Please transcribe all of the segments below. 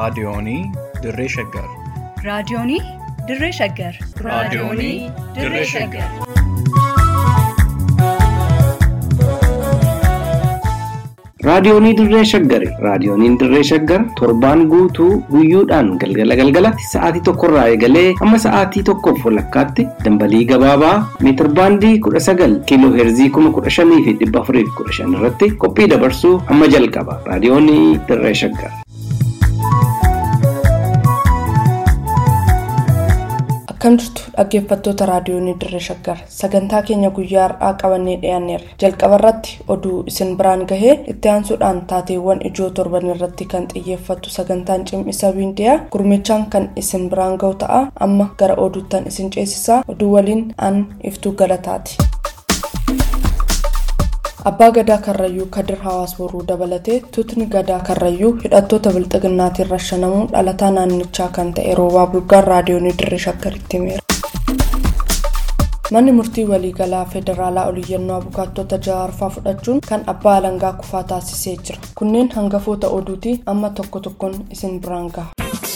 Raadiyoonii Dirree Shaggar. Raadiyoonii Dirree Shaggar. Raadiyoonii Dirree Shaggar. Raadiyoonii Dirree Shaggari. Raadiyooniin Dirree Shaggar torbaan guutuu guyyoodhaan galgala galgalatti sa'aatii tokkorraa eegalee hamma sa'aatii tokkoof walakkaatti dambalii gabaabaa meetir baandii kudha sagal kiiloo heerzii kuma kudha shanii fi dhibba afurii fi kudha shan irratti qophii dabarsuu hamma jalqaba. Raadiyoonii Dirree Shaggar. Akkam jirtu dhaggeeffattoota raadiyoonii Dirree Shaggar sagantaa keenya guyyaa har'aa qabannee dhiyaanneerra jalqaba irratti oduu isin biraan gahee itti aansuudhaan taateewwan ijoo torban irratti kan xiyyeeffattu sagantaan cimisa miidiyaa gurmichaan kan isin biraan gahu ta'a amma gara oduuttan isin ceesisaa oduu waliin an iftuu galataati. abbaa gadaa karrayyuu kadir hawaas boruu dabalatee tuutni gadaa karrayyuu hidhattoota bilxiginnaatiin rashanamuun dhalataa naannichaa kan ta'e roobaa bulgaan raadiyoonii dirree shaggaritti himeera. manni murtii waliigalaa federaalaa oliyyannoo abukaattota jawaarfaa fudhachuun kan abbaa alangaa kufaa taasisee jira kunneen hangafoota oduutii amma tokko tokkoon isin biraan gaha.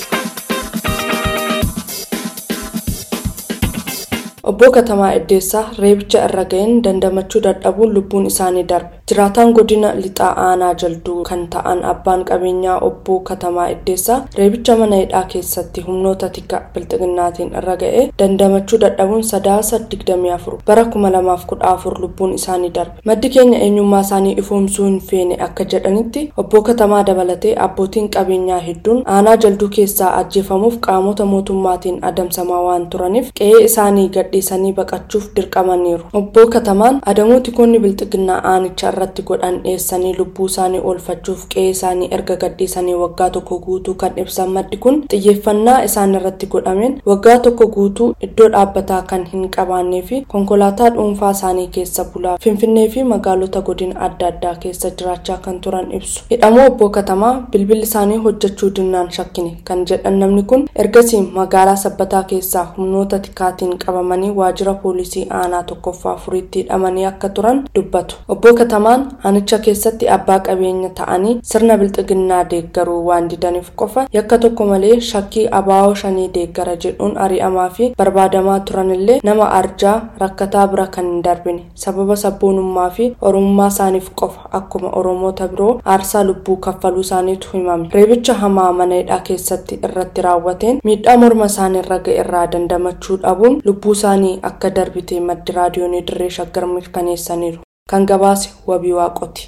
obbo katamaa eddeessaa reebicha irra ga'een dandamachuu dadhabuun lubbuun isaanii darbe jiraataan godina lixaa aanaa jalduu kan ta'an abbaan qabeenyaa obbo katamaa eddeessaa reebicha mana hidhaa keessatti humnoota tika bilxiginnaatiin irra ga'ee dandamachuu dadhabuun sadaasa 24 bara 2014 lubbuun isaanii darbe maddi keenya eenyummaa isaanii ifoomsuu hin feene akka jedhanitti obbo katamaa dabalatee abbootiin qabeenyaa hedduun aanaa jalduu keessaa ajjeefamuuf qaamota mootummaatiin adamsamaa waan turaniif qe'ee isaanii gadhiisanii baqachuuf dirqamaniiru obbo katamaan adamuu tikoonni bilxiginnaa aanicha irratti godhan dhiyeessanii lubbuu isaanii oolfachuuf qe'ee isaanii erga gadhiisanii waggaa tokko guutuu kan ibsan maddi kun xiyyeeffannaa isaan irratti godhameen waggaa tokko guutuu iddoo dhaabbataa kan hin qabaannee fi konkolaataa dhuunfaa isaanii keessa bulaa finfinnee fi magaalota godina adda addaa keessa jiraachaa kan turan ibsu hidhamuu obbo katamaa bilbilli isaanii hojjechuu dinnaan shakkine kan jedhan namni kun ergasii magaalaa sabbataa keessaa humnoota tikaatiin qabamanii waajjira poolisii aanaa tokkoffaa afuriitti hidhamanii akka turan dubbatu obbo katamaan aanicha keessatti abbaa qabeenya ta'anii sirna bilxiginnaa deeggaruu waan didaniif qofa yakka tokko malee shakkii abaa'oo shanii deeggara jedhuun ari'amaa fi barbaadamaa turanillee nama arjaa rakkataa bira kan hin darbine sababa sabboonummaa fi oromummaa isaaniif qofa akkuma oromoota biroo aarsaa lubbuu kaffaluu isaaniitu himame reebicha hamaa mana hidhaa keessatti irratti raawwateen miidhaa morma isaaniirra ga'e irraa dandamachuu dhabuun lubbuu isaanii akka darbite maddi raadiyoonii dirree shaggar mirkaneessaniiru kan gabaase wabii waaqoti.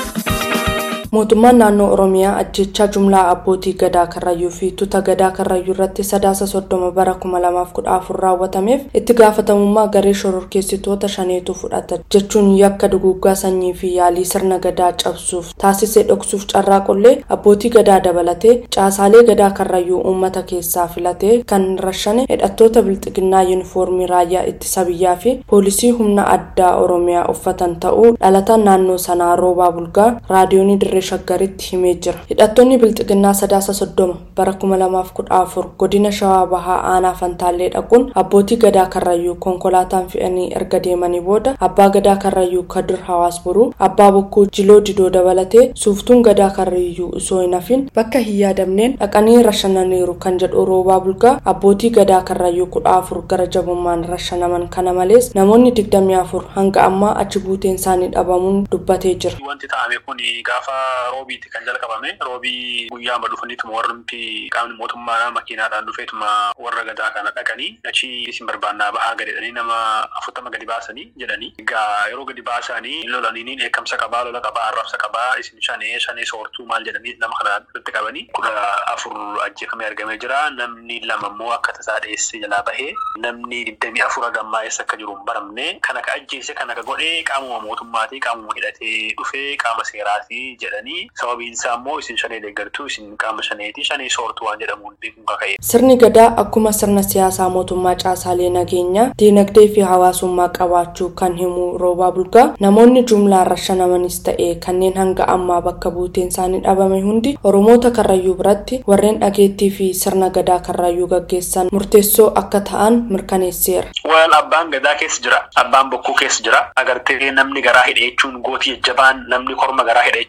mootummaan naannoo oromiyaa ajjechaa jumlaa abbootii gadaa karrayyuu fi tuuta gadaa karrayyuu irratti sadaasa soddoma bara kuma lamaaf kudha afur raawwatameef itti gaafatamummaa garee shororkeessitoota shaneetu fudhata jechuun yakka duguuggaa sanyii fi yaalii sirna gadaa cabsuuf taasisee dhoksuuf carraaqullee abbootii gadaa dabalatee caasaalee gadaa karrayyuu uummata keessaa filatee kan rashane hidhattoota bilxiginnaa yuunifoormii raayyaa ittisa biyyaa fi poolisii humna addaa oromiyaa uffatan ta'uu dhalataan naannoo sanaa roobaa bulgaa raadiyoonii dirree shaggaritti himee jira hidhattoonni bilxiginnaa sadaasa soddoma bara kuma lamaaf kudha afur godina shawaa bahaa aanaa fantaallee dhaquun abbootii gadaa karrayyuu konkolaataan fe'anii erga deemanii booda abbaa gadaa karrayyuu kadir hawaas boruu abbaa bokkuu jiloo didoo dabalatee suuftuun gadaa karrayyuu osoo hin hafin bakka hin yaadamneen dhaqanii rashananiiru kan jedhu roobaa bulgaa abbootii gadaa karrayyuu kudha afur gara jabummaan rashanaman kana malees namoonni digdamii afur hanga ammaa achi buuteen isaanii dhabamuun dubbatee jira. Wanti ta'ame kun gaafa roobiitti kan jalqabame roobii guyyaama dhufaniituma warri qaamni mootummaa makiinaadhaan dhufeetuma warra gadaa kana dhaqanii achi isin barbaannaa bahaa gadedhanii nama afurtama gadi baasanii jedhanii egaa yeroo gadi baasanii lolaniin eekamsa qabaa lola qabaa arrabsa qabaa isin shanee shanee soortuu maal jedhanii nama kana irratti qabanii kudha afur ajjeefamee argamee jira namni lama immoo akka tasaa dheesse jalaa bahee namni digdamii afur hagammaa eessa akka jiru hin baramne kan akka ajjeese kan akka godhee qaamuma mootummaatii qaamuma hidhatee dhufee qaama seeraatii jedhanii sababiin isaa immoo isin shanee deeggartuu isin qaama shaneeti shanee soortuu waan jedhamuun beekuun kaka'e. Sirni gadaa akkuma sirna siyaasaa mootummaa caasaalee nageenyaa diinagdee fi hawaasummaa qabaachuu kan himu roobaa bulgaa namoonni jumlaan rashanamanis ta'e kanneen hanga ammaa bakka buuteen isaanii dhabame hundi oromoota karrayyuu biratti warreen dhageettii fi sirna gadaa karrayyuu gaggeessan murteessoo akka ta'an mirkaneesseera. Wal abbaan gadaa keessa jira abbaan bokkuu keessa jira agartee namni garaa hidhe jechuun gootii jajjabaan namni korma garaa hidhe jechuun gootii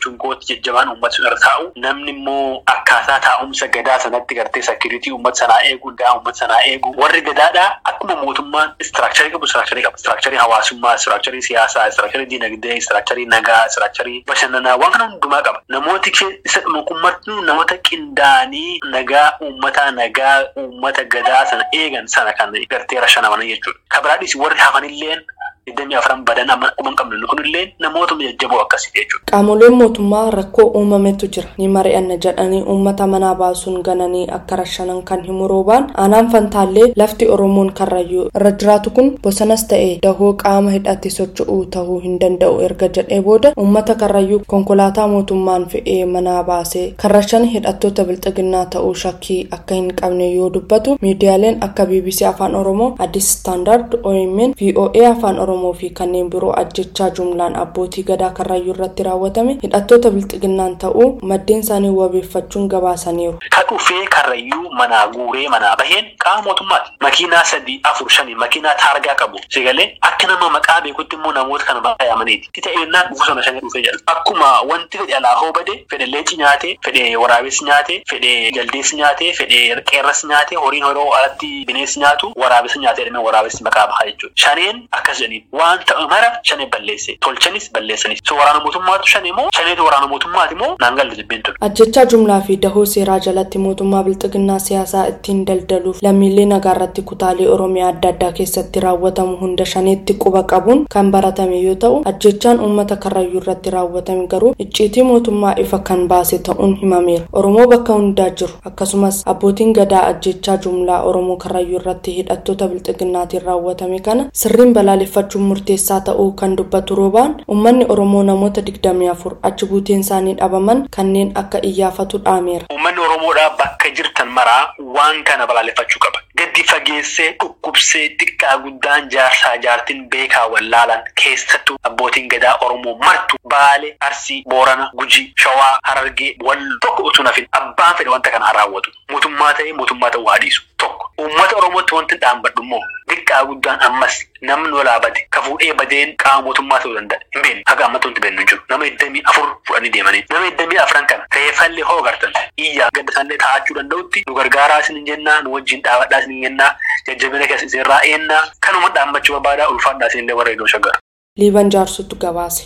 namooti jajjabaan uummata sun irra taa'u namni immoo akkaataa taa'umsa gadaa sanatti gartee sakiriitii uummata sanaa eegu gaa uummata sanaa eegu warri gadaadhaa akkuma mootummaan istiraakcharii qabu istiraakcharii qaba istiraakcharii hawaasummaa istiraakcharii siyaasaa istiraakcharii diinagdee istiraakcharii nagaa istiraakcharii bashannanaa waan kana hundumaa qaba namooti isa dhumakummatnu namoota qindaa'anii nagaa uummataa nagaa uummata gadaa sana eegan sana kan gartee rashanamanii jechuudha. Kabiraadhis warri hafanilleen digdamii afran badan amma akkuma hin qabne kunillee namoota jajjaboo akkasii jechuudha. Qaamoleen mootummaa rakkoo uumametu jira ni mari'anna jedhanii uummata manaa baasuun gananii akka rashanan kan himu roobaan aanaan fantaallee lafti oromoon karrayyuu irra jiraatu kun bosanas ta'e dahoo qaama hidhatti socho'uu tahuu hin danda'u erga jedhee booda uummata karrayyuu konkolaataa mootummaan fe'ee manaa baasee kan rashan hidhattoota bilxiginnaa ta'uu shakkii akka hin qabne yoo dubbatu miidiyaaleen akka bbc afaan oromoo addis istaandaard omn voa afaan oromoo oromoo fi kanneen biroo ajjechaa jumlaan abbootii gadaa karrayyuu irratti raawwatame hidhattoota bilxiginnaan ta'uu maddeen isaanii wabeeffachuun gabaasaniiru. Ka dhufee karrayyuu manaa guuree manaa baheen qaama mootummaati. Makiinaa sadii afur shanii makiinaa taargaa qabu. Sigalee akka nama maqaa beekutti immoo namoota kana baay'amaniiti. Tita eenyaan dhufu sana shanii dhufee jedha. Akkuma wanti fedhe alaa hoo bade fedhe leenci nyaate fedhe waraabessi nyaate fedhe jaldeessi nyaate fedhe qeerrasi nyaate horiin horoo alatti bineensi nyaatu waraabessi nyaate jedhamee waraabessi maqaa bahaa jechuudha. Shaneen akkas jedhanii waan ta'u mara shanee balleesse tolchanis balleessanis so waraana mootummaatu shanee moo shaneetu waraana mootummaati moo naan galle jibbeen ture. Ajjechaa jumlaa fi dahoo seeraa jalatti mootummaa bilxiginnaa siyaasaa ittiin daldaluuf lammiilee nagaa irratti kutaalee oromiyaa adda addaa keessatti raawwatamu hunda shaneetti quba qabuun kan baratame yoo ta'u ajjechaan uummata karrayyuu irratti raawwatame garuu icciitii mootummaa ifa kan baase ta'uun himameera oromoo bakka hundaa jiru akkasumas abbootiin gadaa ajjechaa jumlaa oromoo karrayyuu irratti hidhattoota bilxiginnaatiin raawwatame kana sirriin balaaleffachuun murteessaa ta'uu kan dubbatu roobaan uummanni oromoo namoota digdamii afur achi buuteen isaanii dhabaman kanneen akka iyyaafatu dhaameera. Uummanni Oromoodhaa bakka jirtan maraa waan kana balaaleffachuu qaba. Gaddi fageessee dhukkubsee xiqqaa guddaan jaarsaa jaartiin beekaa wallaalan keessattuu abbootiin gadaa Oromoo martu Baalee, Arsii, Boorana, Gujii, Shawaa, Harargee, Walloo tokko utuu nafin abbaan fedhe wanta kana raawwatu. Mootummaa ta'ee mootummaa ta'uu haadhiisu tokko. Uummata Oromootti wanti dhaambadhu immoo xiqqaa guddaan ammas namni walaa bade ka fuudhee badeen qaama mootummaa ta'uu danda'a. Hin beekne haga ammatti wanti beeknu hin jiru. Nama iddamii afur fudhanii deemanii. Nama iddamii afran kana reeffallee hoo gartan iyyaa gadda isaanillee taa'achuu danda'utti nu gargaaraa isin hin jennaa nu wajjin dhaabadhaa isin hin jennaa jajjabina keessa isin irraa eennaa kanuma dhaammachuu barbaadaa ulfaadhaa isin illee warra iddoo shaggar. Liiban jaarsutu gabaase.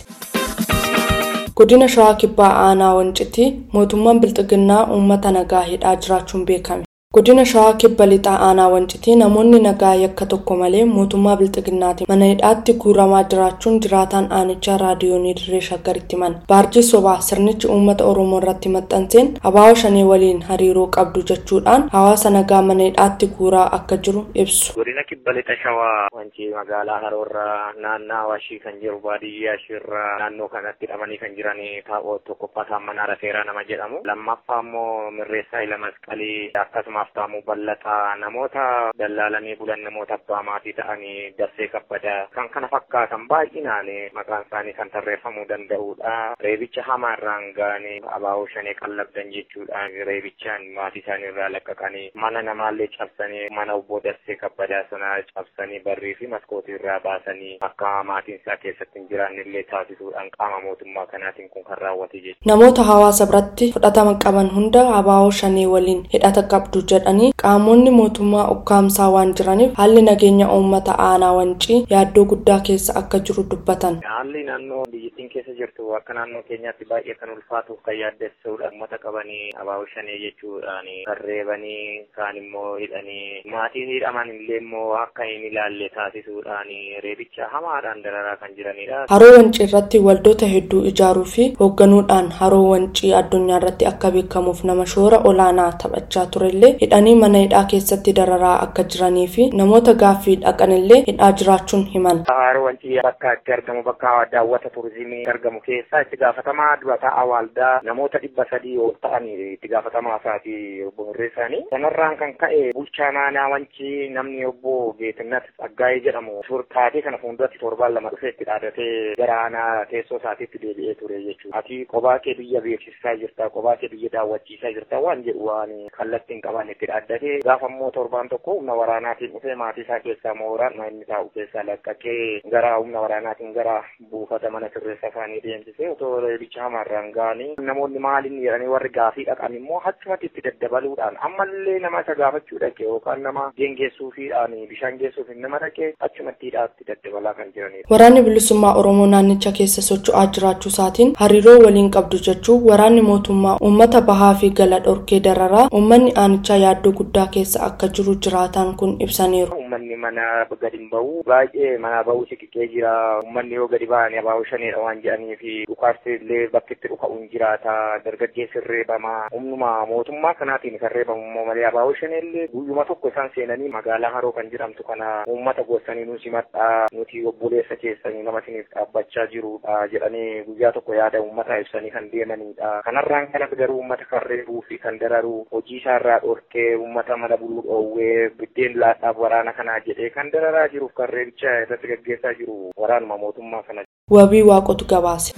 Godina Shawaa Kibbaa Aanaa Wancitii mootummaan Bilxiginnaa uummata nagaa hidhaa jiraachuun beekame. Godina Shawaa Kibba Lixaa Aanaa Wancitii namoonni nagaa yakka tokko malee mootummaa Bilxiginnaatiin mana hidhaatti guuramaa jiraachuun jiraataan aanichaa raadiyoonii dirree shaggaritti himan. Baarjii sobaa sirnichi uummata Oromoo irratti maxxanseen abaaboo shanee waliin hariiroo qabdu jechuudhaan hawaasa nagaa mana hidhaatti guuraa akka jiru ibsu. Godina Kibba Lixa Shawaa wancii magaalaa Haroorraa naannaa Awashii kan jiru baadiyyaa ishiirraa naannoo kanatti hidhamanii kan jiran taa'oo tokkoffaa saammanaa rafeeraa nama jedhamu. Lammaffaa immoo mirreessaa ila masqalii akkasumas Aftaamuu bal'ataa namoota dallaalanii bulan namoota abbaa maatii ta'anii dassee kabbadaa kan kana fakkaatan baay'inaan maqaan isaanii kan tarreeffamuu danda'udha. Reebicha hamaarraan ga'anii abaaboo shanee qallabdan jechuudhaan reebichaan maatii isaanii irraa laqqaqanii mana namaallee cabsanii mana obbo dassee kabbadaa sana cabsanii barrii fi maskootii irraa baasanii akka maatiin isaa keessatti hin jiraanne illee taasisuudhaan qaama mootummaa kanaatiin kun kan raawwate jechuudha. Namoota hawaasa biratti fudhatama qaban hunda abaaboo shanee waliin hidhata qabdu jedhanii qaamonni mootummaa ukkaamsaa waan jiraniif haalli nageenya uummata aanaa wancii yaaddoo guddaa keessa akka jiru dubbatan. Haalli naannoo biyyattiin keessa jirtu akka naannoo keenyaatti baay'ee kan ulfaatuuf kan yaaddessuudha. Uummata qabanii abaaboo shanee jechuudhaan reebanii kaan immoo hidhanii maatiin hidhaman illee immoo akka hin ilaalle taasisuudhaan reebicha hamaadhaan dararaa kan jiranidha. Haroo wancii irratti waldoota hedduu ijaaruu fi hoogganuudhaan haroo wancii addunyaa irratti akka beekamuuf nama shoora olaanaa taphachaa turellee hidhanii mana hidhaa keessatti dararaa akka jiranii fi namoota gaaffii dhaqanillee hidhaa jiraachuun himan. Haroo wancii bakka itti argamu bakka daawwata turizimii argamu keessaa itti gaafatamaa durataa waldaa namoota dhibba sadii ol ta'anii itti gaafatamaa isaati obbo Hirreessaanii. Kanarraan kan ka'e bulchaa naannaa wancii namni obbo Geetinnat Tsaggaayee jedhamu taatee kana fuulduratti torbaan lama dhufee itti dhaadatee gara aanaa teessoo isaatiitti deebi'ee ture jechuudha. Ati kophaa kee biyya beeksisaa jirta, kophaa kee biyya daawwachiisaa jirta waan jedhu waan kallattiin qaban kan itti dhaaddate gaafa immoo torbaan tokko humna waraanaatiin dhufee maatii isaa keessaa mooraan inni taa'u keessaa laqqaqee gara humna waraanaatiin gara buufata mana sirreessa isaanii deemsisee otoo reebicha hamaarraan ga'anii namoonni maaliin jedhanii warri gaafii dhaqan immoo achumatti itti daddabaluudhaan ammallee nama isa gaafachuu dhaqe yookaan nama geengeessuufiidhaan bishaan geessuuf nama dhaqe achumattiidhaa itti daddabalaa kan jiranidha. Waraanni bilisummaa Oromoo naannicha keessa socho'aa jiraachuu isaatiin hariiroo waliin qabdu jechuun waraanni mootummaa uummata bahaa fi gala dhorkee dararaa uummanni aanichaa yaaddoo guddaa keessa akka jiru jiraataan kun ibsaniiru. Uummanni mana gadi hin bahu baay'ee mana bahuu siqiqee jira uummanni yoo gadi ba'anii abaaboo shaneedha waan jedhanii fi dhukaasti illee bakki itti dhuka'uun jiraata dargaggeessi reebamaa humnuma mootummaa kanaatiin kan reebamu immoo malee abaaboo shaneellee guyyuma tokko isaan seenanii magaalaa haroo kan jedhamtu kana uummata goosanii nu simadhaa nuti obboleessa keessanii nama isiniif dhaabbachaa jirudha jedhanii guyyaa tokko yaada uummataa ibsanii kan deemanidha. Kanarraan kanas garuu uummata kan reebuu fi kan dararu hojii isaarraa dhorkee uummata mana buluu dhoowwee biddeen laadhaaf waraana kanaa jedhee kan dararaa jiruuf kan reebicha irratti gaggeessaa jiru waraanuma mootummaa kana. Wabii waaqotu gabaase.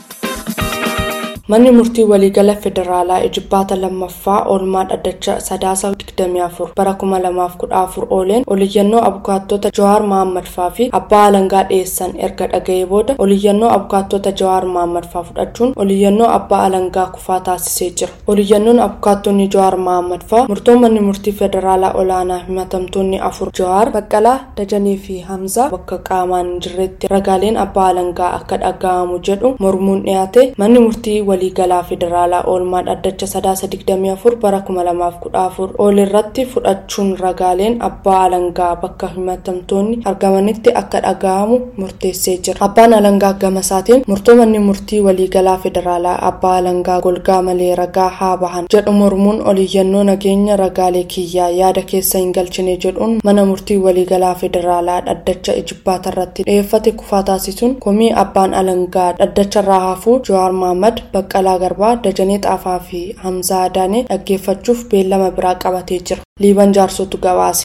Manni murtii waliigala federaalaa ijibbaata lammaffaa oolmaa dhaddacha sadaasa 24 bara 2014 ooleen oliyyannoo abukaattota Jawaar Mohaammed faa fi abbaa alangaa dhiyeessan erga dhaga'ee booda oliyyannoo abukaattota Jawaar Mohaammed faa fudhachuun oliyyannoo abbaa alangaa kufaa taasisee jira. Oliyyannoon abukaattonni Jawaar Mohaammed faa murtoo manni murtii federaalaa olaanaa himatamtoonni afur Jawaar Baqqalaa Dajanii fi Hamzaa bakka qaamaan hin jirretti ragaaleen abbaa alangaa akka dhaga'amu jedhu mormuun dhiyaate manni murtii waliigalaa federaalaa oolmaa dhaddacha sadaasa 24 bara 2014 oolirratti fudhachuun ragaaleen abbaa alangaa bakka himatamtoonni argamanitti akka dhaga'amu murteessee jira. Abbaan alangaa gama isaatiin murtoo manni murtii waliigalaa federaalaa abbaa alangaa golgaa malee ragaa haa bahan jedhu mormuun oliyyannoo nageenya ragaalee kiyyaa yaada keessa hin galchine jedhuun mana murtii waliigalaa federaalaa dhaddacha ijibbaata irratti dhiyeeffate kufaa taasisuun komii abbaan alangaa dhaddacharraa hafuu Jawaar Mohaammed Baqqalaa Garbaa, Dajanee Xaafaa fi Hamzaa Adaanee dhaggeeffachuuf beellama biraa qabatee jira. Liiban jaarsotu gabaase.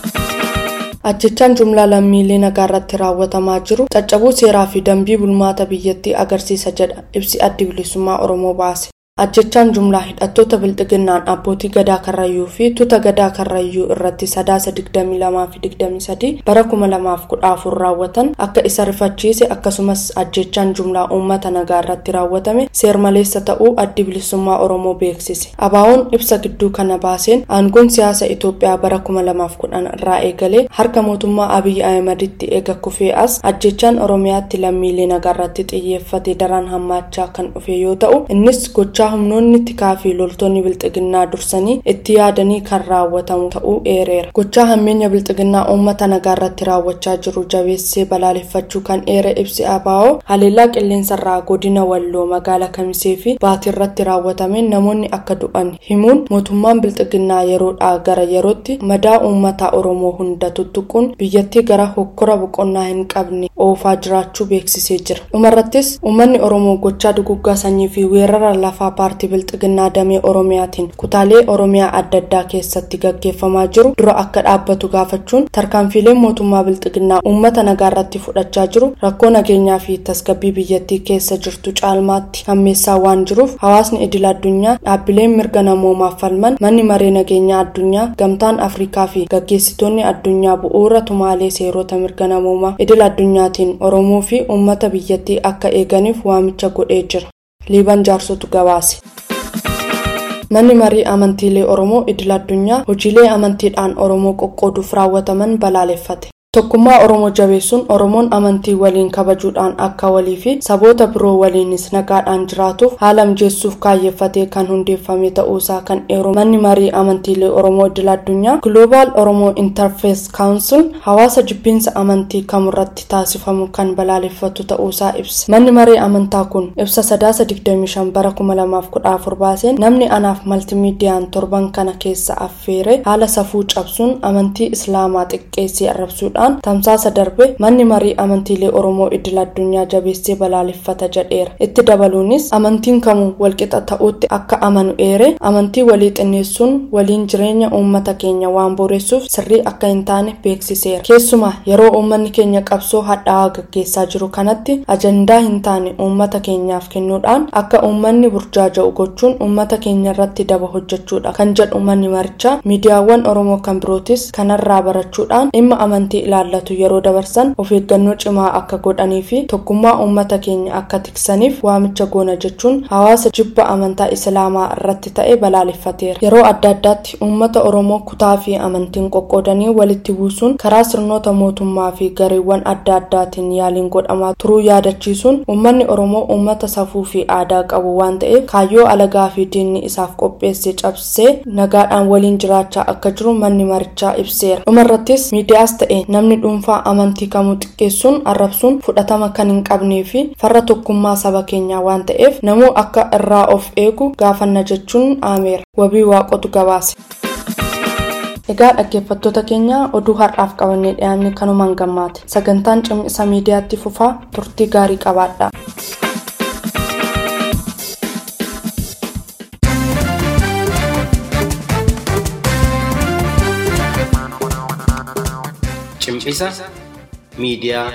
Ajjechaan jumlaa lammiilee nagaa irratti raawwatamaa jiru caccabuu seeraa fi dambii bulmaata biyyattii agarsiisa jedha ibsi addi bilisummaa Oromoo baase. Ajjechaan jumlaa hidhattoota bilxiginnaan abbootii gadaa karrayyuu fi tuuta gadaa karrayyuu irratti sadaasa 22 fi 23 bara 2014 raawwatan akka isa rifachiise akkasumas ajjechaan jumlaa uummata nagaa irratti raawwatame seermaleessa ta'uu addi bilisummaa Oromoo beeksise. Abaawoon ibsa gidduu kana baaseen aangoon siyaasa Itoophiyaa bara 2010 irraa eegalee harka mootummaa Abiyyi Ahimaditti eega kufee as ajjechaan Oromiyaatti lammiilee nagaa irratti xiyyeeffate daran hammaachaa kan dhufe yoo ta'u innis gochaa humnoonni tikaa fi loltoonni bilxiginnaa dursanii itti yaadanii kan raawwatamu ta'uu eereera. Gochaa hammeenya bilxiginnaa uummata nagaa irratti raawwachaa jiru jabeessee balaaleffachuu kan eere ibsi abaa'oo haleellaa qilleensarraa godina walloo magaalaa kamisee fi baatii irratti raawwatameen namoonni akka du'an himuun mootummaan bilxiginnaa yeroodhaa gara yerootti madaa uummata oromoo hunda tuttuquun biyyattii gara hokkora boqonnaa hin qabne oofaa jiraachuu beeksisee jira. Dhumarrattis uummanni oromoo gochaa duguggaa sanyii fi weerara lafaa paartii bilxiginnaa damee oromiyaatiin kutaalee oromiyaa adda addaa keessatti gaggeeffamaa jiru dura akka dhaabbatu gaafachuun tarkaanfiileen mootummaa bilxiginnaa uummata nagaa irratti fudhachaa jiru rakkoo nageenyaa fi tasgabbii biyyattii keessa jirtu caalmaatti hammeessaa waan jiruuf hawaasni idil addunyaa dhaabbileen mirga namoomaaf falman manni maree nageenyaa addunyaa gamtaan afrikaa fi gaggeessitoonni addunyaa bu'uura tumaalee seerota mirga namoomaa idil addunyaatiin oromoo fi uummata biyyattii akka eeganiif waamicha godhee jira. liiban jaarsotu gabaase. Manni marii amantiilee Oromoo idil addunyaa hojiilee amantiidhaan Oromoo qoqqooduuf raawwataman balaaleffate. Tokkummaa Oromoo jabeessuun Oromoon amantii waliin kabajuudhaan akka walii fi saboota biroo waliinis nagaadhaan jiraatuuf haala mijeessuuf kaayyeffatee kan hundeeffame ta'uusaa kan eeru manni marii amantiilee Oromoo idil addunyaa Global Oromoo Interface Council hawaasa jibbiinsa amantii kamurratti taasifamu kan balaaleffatu ta'uusaa ibsa. Manni marii amantaa kun ibsa sadaasa 25 bara 2014 baaseen namni anaaf maltimiidiyaan torban kana keessa affeere haala safuu cabsuun amantii islaamaa xiqqeessee arrabsuudhaan ta'an tamsaasa darbe manni marii amantiilee oromoo idil addunyaa jabeessee balaaleffata jedheera itti dabaluunis amantiin kamuu walqixa ta'uutti akka amanu eere amantii walii xinneessuun waliin jireenya uummata keenya waan boreessuuf sirrii akka hin taane beeksiseera keessumaa yeroo uummanni keenya qabsoo hadhaa'aa gaggeessaa jiru kanatti ajandaa hin taane uummata keenyaaf kennuudhaan akka uummanni burjaaja'u gochuun uummata keenya irratti daba hojjechuudha kan jedhu manni marichaa miidiyaawwan oromoo kan birootis kanarraa barachuudhaan dhimma amantii ilaallatu yeroo dabarsan of eeggannoo cimaa akka godhanii fi tokkummaa uummata keenya akka tiksaniif waamicha goona jechuun hawaasa jibba amantaa islaamaa irratti ta'e balaaleffateera yeroo adda addaatti uummata oromoo kutaa fi amantiin qoqqoodanii walitti buusuun karaa sirnoota mootummaa fi gareewwan adda addaatiin yaaliin godhamaa turuu yaadachiisuun uummanni oromoo uummata safuu fi aadaa qabu waan ta'eef kaayyoo alagaa fi diinni isaaf qopheesse cabsee nagaadhaan waliin jiraachaa akka jiru manni marichaa ibseera dhumarrattis miidiyaas ta'e namni dhuunfaa amantii kamuu xiqqeessuun arrabsuun fudhatama kan hin qabnee fi farra tokkummaa saba keenyaa waan ta'eef namuu akka irraa of eegu gaafanna jechuun aameera wabii waaqotu gabaase. Egaa dhaggeeffattoota keenya oduu har'aaf qabannee dhiyaanne kanumaan gammaate sagantaan cimisa miidiyaatti fufaa turtii gaarii qabaadha. Cimisa miidiyaa.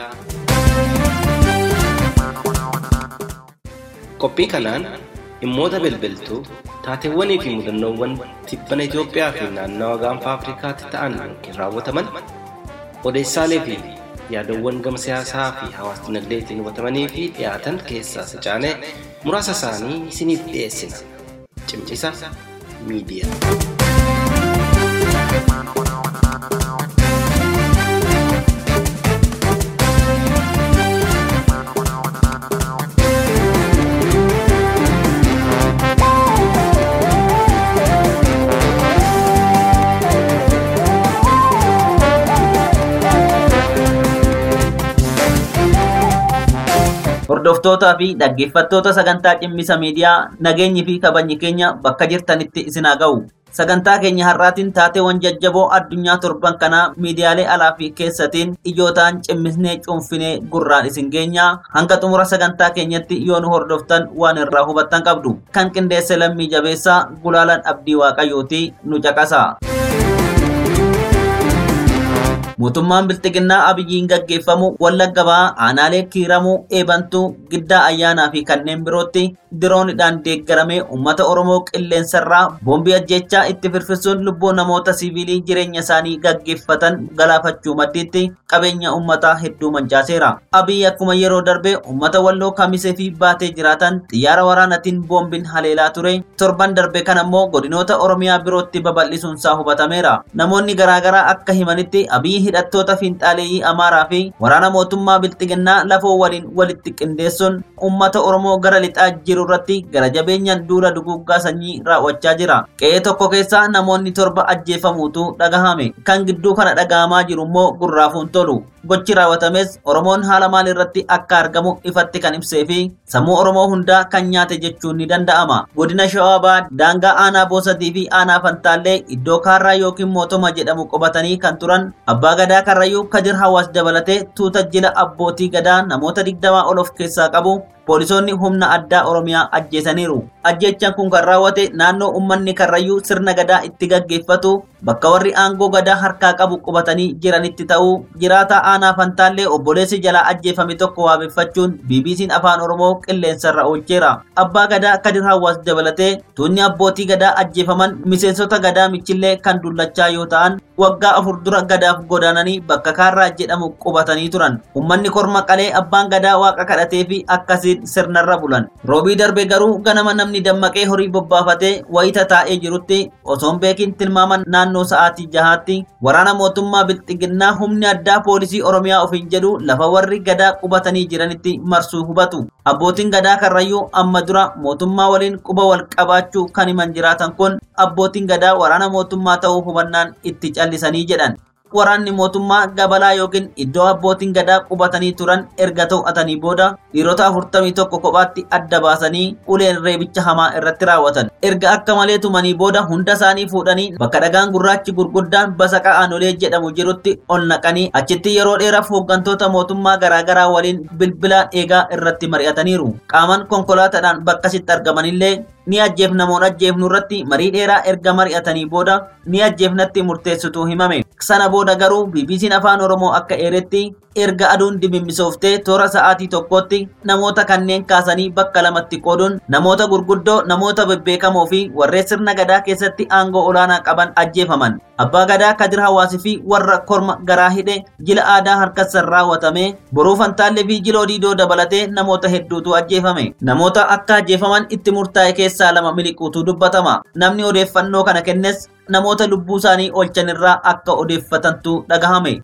Qophii kanaan dhimmoota bilbiltuu taateewwanii fi mudannoowwan tibbana Itoophiyaa fi naannawa gaanfa Afrikaatti ta'an yookiin raawwataman odeessaalee fi yaadawwan gama siyaasaa fi hawaas dinagdeetiin hubatamanii fi dhiyaatan keessaa sacaanee muraasa isaanii isiniif dhiyeessina. Cimcisa miidiyaa. Hordoftootaa fi dhaggeeffattoota sagantaa cimmisa miidiyaa nageenyi fi kabajni keenya bakka jirtanitti isin haa ga'u. Sagantaa keenya har'aatiin taateewwan jajjaboo addunyaa torban kanaa miidiyaalee alaa fi keessatiin ijootaan cimmisnee cuunfinee gurraan isin geenya hanga xumura sagantaa keenyatti yoo nu hordoftan waan irraa hubattan qabdu. Kan qindeesse lammii jabeessaa gulaalan abdii waaqayyooti nu caqasa. mootummaan bilxiginnaa abiyyiin gaggeeffamu wallagga ba'aa aanaalee kiiramuu eebantuu giddaa ayyaanaa fi kanneen birootti diroonidhaan deeggaramee uummata oromoo qilleensarraa boombii ajjechaa itti firfisuun lubbuu namoota siviilii jireenya isaanii gaggeeffatan galaafachuu maddiitti qabeenya uummataa hedduu mancaaseera abiyyi akkuma yeroo darbe uummata walloo kamisee fi baatee jiraatan xiyyaara waraanatiin boombiin haleelaa ture torban darbe kan ammoo godinoota oromiyaa birootti babal'isuunsaa hubatameera namoonni garaagaraa akka himanitti abiyyi hidhattoota fiinxaaleeyyii amaaraa fi waraana mootummaa bilxiginnaa lafoo waliin walitti qindeessuun uummata oromoo gara lixaa jiru irratti gara jabeenyaan duula duguggaa sanyii raawwachaa jira qe'ee tokko keessa namoonni torba ajjeefamuutu dhagahame kan gidduu kana dhagahamaa jiru immoo gurraafuun tolu gochi raawwatames oromoon haala maal irratti akka argamu ifatti kan ibsee fi sammuu oromoo hundaa kan nyaate jechuun ni danda'ama godina shawaabaa daangaa aanaa boosatii fi aanaa fantaallee iddoo kaarraa yookiin mootoma jedhamu qubatanii kan turan abbaa gadaa karrayyuu kadir hawaas dabalatee tuuta jila abbootii gadaa namoota digdamaa ol of keessaa qabu poolisoonni humna addaa oromiyaa ajjeesaniiru ajjechaan kun kan raawwate naannoo ummanni karrayyuu sirna gadaa itti gaggeeffatu bakka warri aangoo gadaa harkaa qabu qubatanii jiranitti ta'uu jiraataa aanaa fantaallee obboleessi jalaa ajjeefame tokko waabeffachuun bbc'n afaan oromoo qilleensarra oolcheera abbaa gadaa kadir hawaas dabalatee tuunni abbootii gadaa ajjeefaman miseensota gadaa michillee kan dullachaa yoo ta'an waggaa afur dura gadaaf godaananii bakka kaarraa jedhamu qubatanii turan ummanni korma qalee abbaan gadaa waaqa kadhatee fi akkasiin sirnarra bulan roobii darbe garuu ganama namni dammaqee horii bobbaafatee wayita taa'ee jirutti osoon beekin tilmaaman naannoo sa'aatii jahaatti waraana mootummaa bilxiginnaa humni addaa poolisii oromiyaa ofiin jedhu lafa warri gadaa qubatanii jiranitti marsuu hubatu abbootiin gadaa karrayyuu amma dura mootummaa waliin quba wal qabaachuu kan himan jiraatan kun abbootiin gadaa waraana mootummaa ta'uu hubannaan itti callisanii jedhan waraanni mootummaa gabalaa yookiin iddoo abbootiin gadaa qubatanii turan erga to'atanii booda dhiirota afurtamii tokko kophaatti adda baasanii uleen reebicha hamaa irratti raawwatan. Erga akka malee tumanii booda hunda isaanii fuudhanii bakka dhagaan gurraachi gurguddaan basaqa aanolee jedhamu jirutti ol naqanii achitti yeroo dheeraaf hooggantoota mootummaa garaagaraa waliin bilbilaan eegaa irratti mari'ataniiru. Qaaman konkolaataadhaan bakkasitti argamanillee ni ajjeefnamoon ajjeefnu irratti marii dheeraa erga mari'atanii booda ni ajjeefnatti murteessitu himame. Sana booda garuu BBC'n afaan Oromoo akka eeretti erga aduun dimimmisooftee toora sa'aatii tokkotti namoota kanneen kaasanii bakka lamatti qooduun namoota gurguddoo namoota bebbeekamoo fi warreen sirna gadaa keessatti aangoo olaanaa qaban ajjeefaman. Abbaa gadaa Kadir Hawaasii fi warra korma garaa hidhe jila aadaa harkasaan raawwatame boruu fantaallee fi jiloo diidoo dabalatee namoota hedduutu ajjeefame. Namoota akka ajjeefaman itti murtaa'e keessaa lama miliquutu dubbatama. Namni odeeffannoo kana kennes namoota lubbuu isaanii oolchan irraa akka odeeffatantu dhagahame.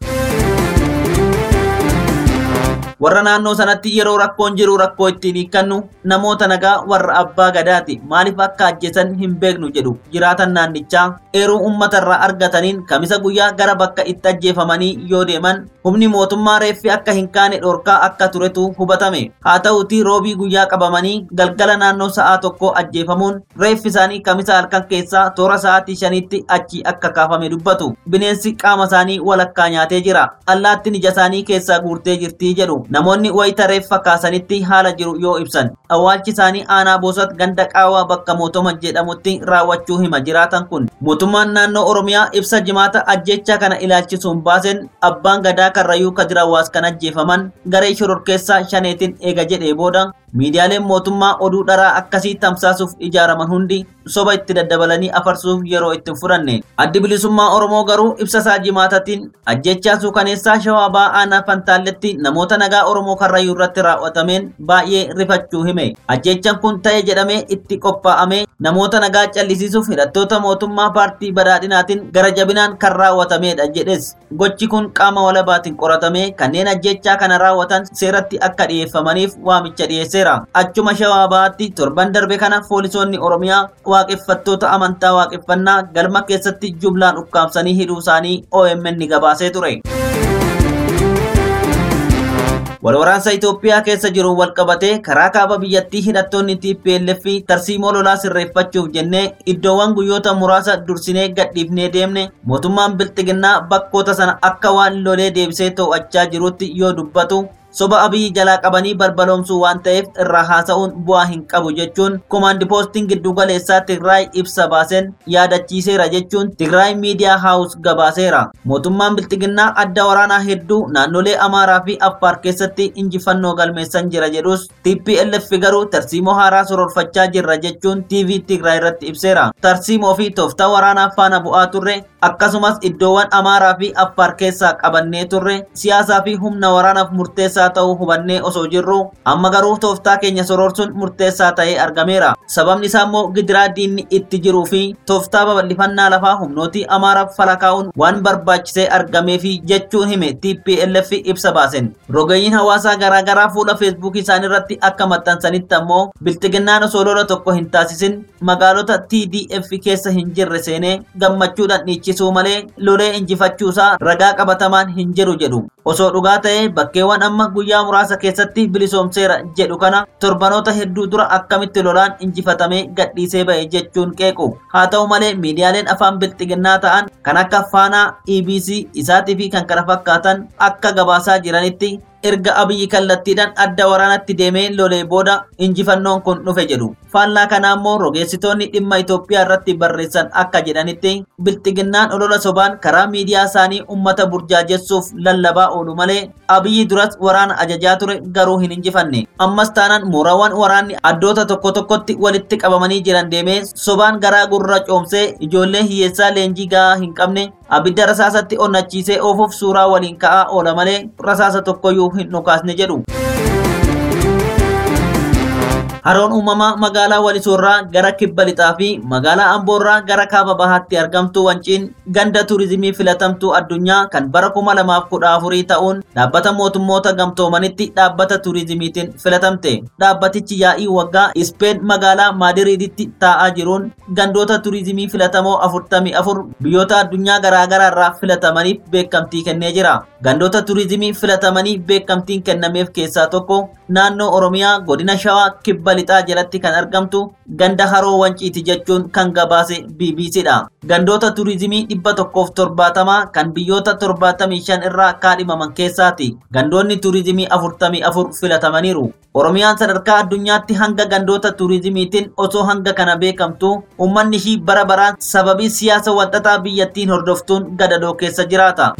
warra naannoo sanatti yeroo rakkoon jiru rakkoo ittiin hiikkannu namoota nagaa warra abbaa gadaati maaliif akka ajjeesan hin beeknu jedhu jiraatan naannichaa eeruu uummatarraa argataniin kamisa guyyaa gara bakka itti ajjeefamanii yoo deeman humni mootummaa reeffi akka hin kaane dhorkaa akka turetu hubatame haa ta'uti roobii guyyaa qabamanii galgala naannoo sa'aa tokko ajjeefamuun reeffi isaanii kamisa halkan keessaa toora sa'aatii shanitti achi akka kaafame dubbatu bineensi qaama isaanii walakkaa nyaatee jira allaattiin ija isaanii keessaa guurtee jirtii jedhu namoonni wayita reeffa kaasanitti haala jiru yoo ibsan awwaalchi isaanii aanaa boosat ganda qaawaa bakka mootoma jedhamutti raawwachuu hima jiraatan kun mootummaan naannoo oromiyaa ibsa jimaata ajjecha kana ilaalchisuun baaseen abbaan gadaa karrayyuu kadir hawaas kan ajjeefaman garee shororkeessaa shaneetiin eega jedhee booda miidiyaaleen mootummaa oduu dharaa akkasii tamsaasuuf ijaaraman hundi soba itti daddabalanii afarsuuf yeroo itti hin fudhanne addi bilisummaa oromoo garuu ibsa isaa jimaatatiin ajjechaa suukaneessaa shawaa ba'aanaa fantaalletti namoota nagaa oromoo karrayyuu irratti raawwatameen baay'ee rifachuu hime ajjechaan kun ta'e jedhamee itti qophaa'amee namoota nagaa callisiisuuf hidhattoota mootummaa paartii badhaadhinaatiin gara jabinaan kan raawwatamedha jedhes gochi kun qaama walabaatiin qoratamee kanneen ajjechaa kana raawwatan seeratti akka dhiyeeffamaniif waamicha dhiyeesseera achuma shawaa ba'aatti torban darbe kana poolisoonni oromiyaa waaqeffattoota amantaa waaqeffannaa galma keessatti jumlaan ukkaamsanii hidhuu isaanii OMN gabaasee ture. Walwaraansa Itoophiyaa keessa jiru walqabatee karaa kaaba biyyattii hidhattoonni TPLF tarsiimoo lolaa sirreeffachuuf jennee iddoowwan guyyoota muraasa dursinee gadhiifnee deemne mootummaan bilxiginnaa bakkoota sana akka waan lolee deebisee to'achaa jirutti yoo dubbatu soba abiyyi jalaa qabanii barbaloomsuu waan ta'eef irraa haasa'uun bu'aa hin qabu jechuun komaandi poostiin giddugaleessaa Tigraay ibsa baaseen yaadachiiseera jechuun Tigraay miidiyaa haawus gabaaseera. Mootummaan bilxiginnaa adda waraanaa hedduu naannolee Amaaraa fi Affaar keessatti injifannoo galmeessan jira jedhus TPLF garuu tarsiimoo haaraa sororfachaa jirra jechuun TV Tigraay irratti ibseera. Tarsiimoo fi tooftaa waraanaa faana bu'aa turre akkasumas iddoowwan Amaaraa fi Affaar keessaa qabannee turre siyaasaa fi humna waraanaaf murteessaa ta'uu hubannee osoo jirru amma garuu tooftaa keenya sororsuun murteessaa ta'ee argameera. Sababni isaa immoo gidiraa diinni itti jiruu fi tooftaa babal'ifannaa lafaa humnootii Amaaraaf falakaa'uun waan barbaachisee argameefi jechuun hime TPLF ibsa baasen. Rogeeyyiin hawaasaa garaagaraa fuula feesbuukii isaanii irratti akka maxxansanitti ammoo bilxiginnaan osoo lola tokko hin taasisin magaalota TDF keessa hin jirre seenee gammachuudhaan dhiichisuu malee lolee injifachuusaa ragaa qabatamaan hin jiru jedhu. Osoo dhugaa ta'ee bakkeewwan amma guyyaa muraasa keessatti bilisoomseera jedhu kana torbanoota hedduu dura akkamitti lolaan injifatamee gadhiisee ba'e jechuun qeequ. Haa ta'u malee miidiyaaleen afaan bilxiginnaa ta'an kan akka Faanaa, EBC, isaatii fi kan kana fakkaatan akka gabaasaa jiranitti erga abiyyi kallattiidhaan adda waraanatti deemee lolee booda injifannoon kun dhufe jedhu. Faallaa kana immoo rogeessitoonni dhimma Itoophiyaa irratti barreessan akka jedhanitti bilxiginnaan olola sobaan karaa miidiyaa isaanii uummata burjaajessuuf lallabaa oolu malee abiyyi duras waraana ajajaa ture garuu hin injifanne. Ammas taanaan mooraawwan waraanni addoota tokko tokkotti walitti qabamanii jiran deemee sobaan garaa gurra coomsee ijoollee hiyyeessaa leenjii gahaa hin qabne abidda rasaasatti onnachiisee oofuuf suuraa waliin ka'aa oola malee rasaasa tokkoyyuu hin dhukaasne jedhu. Haroon uumamaa magaalaa Walisoorraa gara kibba lixaa fi magaalaa Amboorraa gara kaaba bahaatti argamtu wanciin ganda turizimii filatamtuu addunyaa kan bara 2014 ta'uun dhaabbata mootummoota gamtoomanitti dhaabbata turizimiitiin filatamte. Dhaabbatichi yaa'ii waggaa Ispeen magaalaa Maadiriiditti taa'aa jiruun gandoota turizimii filatamoo 44 biyyoota addunyaa garaagaraa irraa filatamaniif beekamtii kennee jira. Gandoota turizimii filatamanii beekamtiin kennameef keessaa tokko naannoo Oromiyaa godina Shawaa kibba lixaa jalatti kan argamtu ganda haroo wanciiti jechuun kan gabaase BBCdha. Gandoota turizimii dhibba tokkoof torbaatamaa kan biyyoota torbaatamii shan irraa kaadhimaman keessaati. Gandoonni turizimii afurtamii afur filatamaniiru. Oromiyaan sadarkaa addunyaatti hanga gandoota turizimiitiin osoo hanga kana beekamtu uummanni ishii bara baraan sababii siyaasa walxaxaa biyyattiin hordoftuun gadadoo keessa jiraata.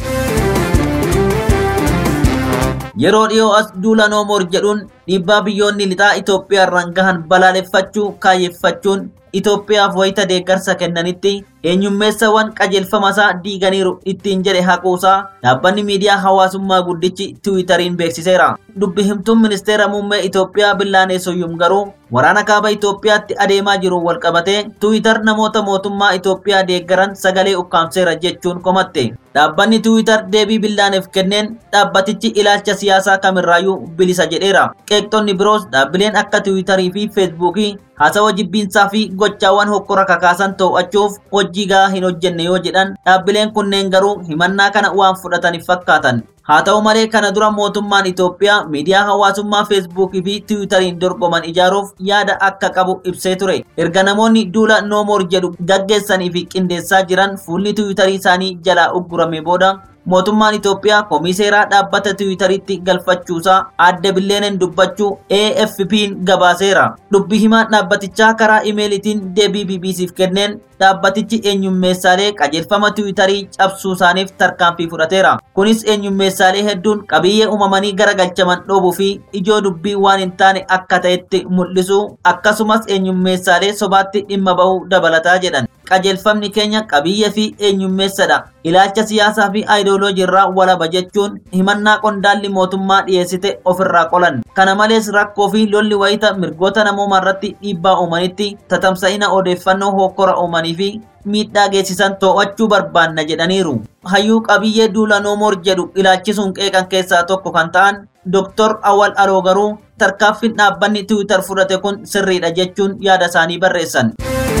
Yeroo dhiyoo as duula noomoor jedhuun dhiibbaa biyyoonni lixaa Itoophiyaa irraan gahan balaaleffachuu kaayeffachuun Itoophiyaaf wayita deeggarsa kennanitti eenyummeessawwan qajeelfamasaa diiganiiru ittiin jedhe haquusaa dhaabbanni miidiyaa hawaasummaa guddichi tiwiitariin beeksiseera. Dubbi himtuun ministeera muummee Itoophiyaa Billaanee Soyyum garuu waraana kaaba Itoophiyaatti adeemaa jiruun walqabatee tiwiitar namoota mootummaa Itoophiyaa deeggaran sagalee ukkaamseera jechuun komatte. Dhaabbanni tiwiitar deebii billaaneef kenneen dhaabbatichi ilaalcha siyaasaa kamirraayyuu bilisa jedheera. Qeeqxonni biroos dhaabbileen akka tiwiitarii fi feesbuukii haasawa jibbiinsaa fi gochaawwan hokkora kakaasan to'achuuf hojii gahaa hin hojjenne yoo jedhan dhaabbileen kunneen garuu himannaa kana waan fudhataniif fakkaatan. Haa ta'u malee kana dura mootummaan Itoophiyaa miidiyaa hawaasummaa feesbuukii fi tiwiitariin dorgoman ijaaruuf yaada akka qabu ibsee ture. Erga namoonni duula noomoor jedhu gaggeessanii fi qindeessaa jiran fuulli tiwiitarii isaanii jalaa uggurame booda mootummaan Itoophiyaa komiseeraa dhaabbata tiwiitariitti galfachuusaa adda billeeneen dubbachuu AFP'n gabaaseera. Dubbi himaa dhaabbatichaa karaa imeelitiin deebii BBC'f kenneen dhaabbatichi eenyummeessaalee qajeelfama tiwiitarii cabsuu isaaniif tarkaanfii fudhateera. Kunis eenyummeessaalee hedduun qabiyyee uumamanii garagalchaman dhoobuu fi ijoo dubbii waan hin taane akka ta'etti mul'isuu akkasumas eenyummeessaalee sobaatti dhimma bahuu dabalataa jedhan. Qajeelfamni keenya qabiyyee fi eenyummeessadha. Ilaalcha siyaasaa fi aayidooloojii irraa walaba jechuun himannaa qondaalli mootummaa dhiyeessite ofirraa qolan. Kana malees rakkoo fi lolli wayita mirgoota namoomaa irratti dhiibbaa uumanitti tatamsa'ina odeeffannoo hokkora uumanii fi miidhaa geessisan to'achuu barbaanna jedhaniiru. Hayyuu qabiyyee duula noomoor jedhu ilaalchisuun qeeqan keessaa tokko kan ta'an Dr. Awal Aloo garuu tarkaanfiin dhaabbanni Tiwiitar fudhate kun sirriidha jechuun yaada isaanii barreessan.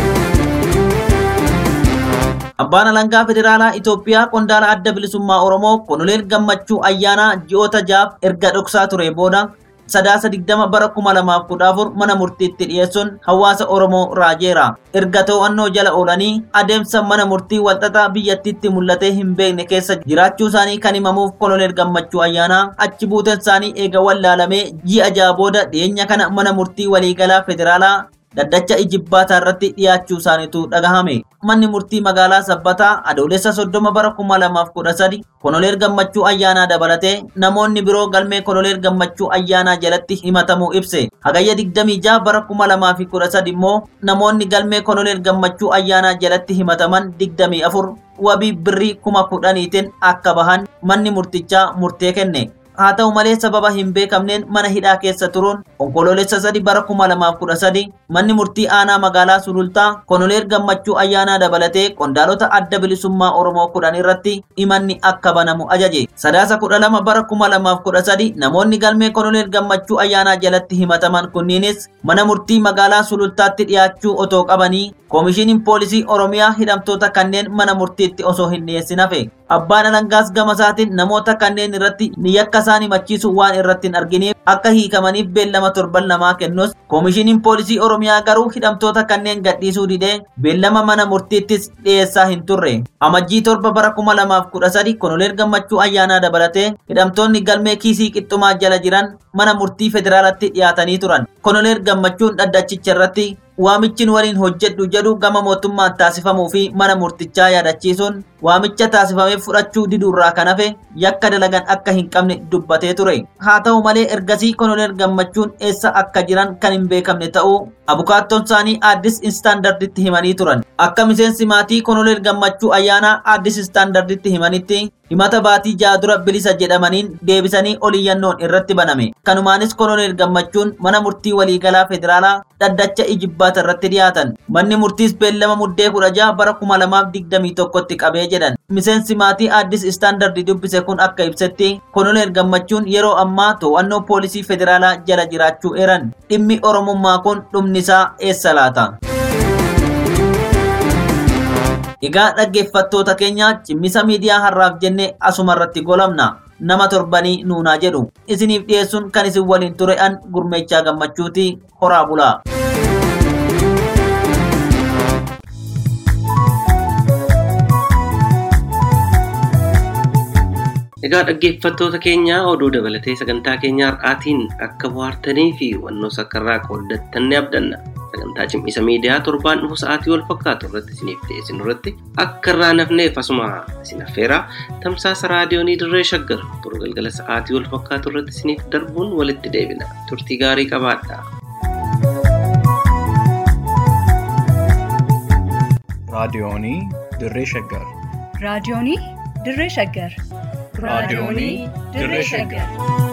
Abbaan alangaa federaalaa Itoophiyaa qondaala adda bilisummaa Oromoo Konoleel Gammachuu ayyaanaa ji'oota jaaf erga dhoksaa ture booda sadaasa digdama bara kuma lamaaf kudha afur mana murtiitti dhiyeessuun hawaasa Oromoo raajeera. Erga to'annoo jala oolanii adeemsa mana murtii walxaxaa biyyattiitti mul'atee hin beekne keessa jiraachuu isaanii kan himamuuf koloneel gammachuu ayyaanaa achi buuteen isaanii eega wallaalamee ji'a ja'a booda dhiyeenya kana mana murtii waliigalaa federaalaa daddacha ijibbaataa irratti dhiyaachuu isaaniitu dhagahame. Manni murtii magaalaa Sabbataa adoolessa soddoma bara kuma lamaaf kudha sadi koloneel gammachuu ayyaanaa dabalatee namoonni biroo galmee koloneel gammachuu ayyaanaa jalatti himatamuu ibse. Hagayya digdamii jaha bara kuma lamaa fi kudha sadi immoo namoonni galmee koloneel gammachuu ayyaanaa jalatti himataman digdamii afur wabii birrii kuma kudhaniitiin akka bahan manni murtichaa murtee kenne. haa ta'u malee sababa hin beekamneen mana hidhaa keessa turuun onkoloolessa sadi bara kuma lamaaf kudha sadi manni murtii aanaa magaalaa sulultaa koloneel gammachuu ayyaanaa dabalatee qondaalota adda bilisummaa oromoo kudhan irratti himanni akka banamu ajaje sadaasa kudha lama bara kuma lamaaf kudha sadi namoonni galmee koloneel gammachuu ayyaanaa jalatti himataman kunniinis mana murtii magaalaa sulultaatti dhiyaachuu otoo qabanii koomishiniin poolisii oromiyaa hidhamtoota kanneen mana murtiitti osoo hin dhiyeessin hafe abbaan alangaas gama isaatiin namoota kanneen irratti ni yakka isaan himachiisu waan irratti hin arginiif akka hiikamaniif beellama torban lamaa kennus koomishiniin poolisii oromiyaa garuu hidhamtoota kanneen gadhiisuu didee beellama mana murtiittis dhiyeessaa hin turre amajjii torba bara kuma lamaaf kudha sadi koloneel gammachuu ayyaanaa dabalatee hidhamtoonni galmee kiisii qixxumaa jala jiran mana murtii federaalatti dhiyaatanii turan koloneel gammachuun dhaddachicha irratti waamichin waliin hojjedhu jedhu gama mootummaan taasifamuu fi mana murtichaa yaadachiisuun waamicha taasifameef fudhachuu diduurraa kan hafe yakka dalagan akka hin qabne dubbatee ture haa ta'u malee ergasii koloneel gammachuun eessa akka jiran kan hin beekamne ta'uu abukaattoon isaanii aaddis istaandarditti himanii turan akka miseensi maatii koloneel gammachuu ayyaanaa aaddis istaandarditti himanitti himata baatii ja'a dura bilisa jedhamaniin deebisanii oliyyannoon irratti baname kanumaanis koloneel gammachuun mana murtii waliigalaa federaalaa dhaddacha ijibbaata irratti dhiyaatan manni murtiis beellama muddee kudha ja'a bara kuma lamaaf digdamii tokkotti qabee jedhan miseensi maatii aaddis istaandardi dubbise kun akka ibsetti koloneel gammachuun yeroo ammaa to'annoo poolisii federaalaa jala jiraachuu eeran dhimmi oromummaa kun dhumnisaa eessa laata Egaa dhaggeeffattoota keenya cimmisa miidiyaa har'aaf jenne asuma irratti golamna. Nama torbanii nuunaa jedhu. Isiniif dhiyeessuun kan isin waliin ture an gurmeechaa gammachuuti horaa bulaa. Egaa dhaggeeffattoota keenya oduu dabalatee sagantaa keenya har'aatiin akka bohaartanii fi hubannoo sakkarraa qooddattan ni abdanna. Sagantaa cimmisa miidiyaa torbaan dhufu sa'aatii wal fakkaatu irratti isiniif dhiyeessinu irratti akka irraa nafneef asuma isin affeera tamsaasa raadiyoonii dirree shaggar turu galgala sa'aatii wal fakkaatu irratti isiniif darbuun walitti deebina. Turtii gaarii qabaadha. raadiyoonii dirree shaggar raadiyoonii dirree shaggar raadiyoonii dirree shaggar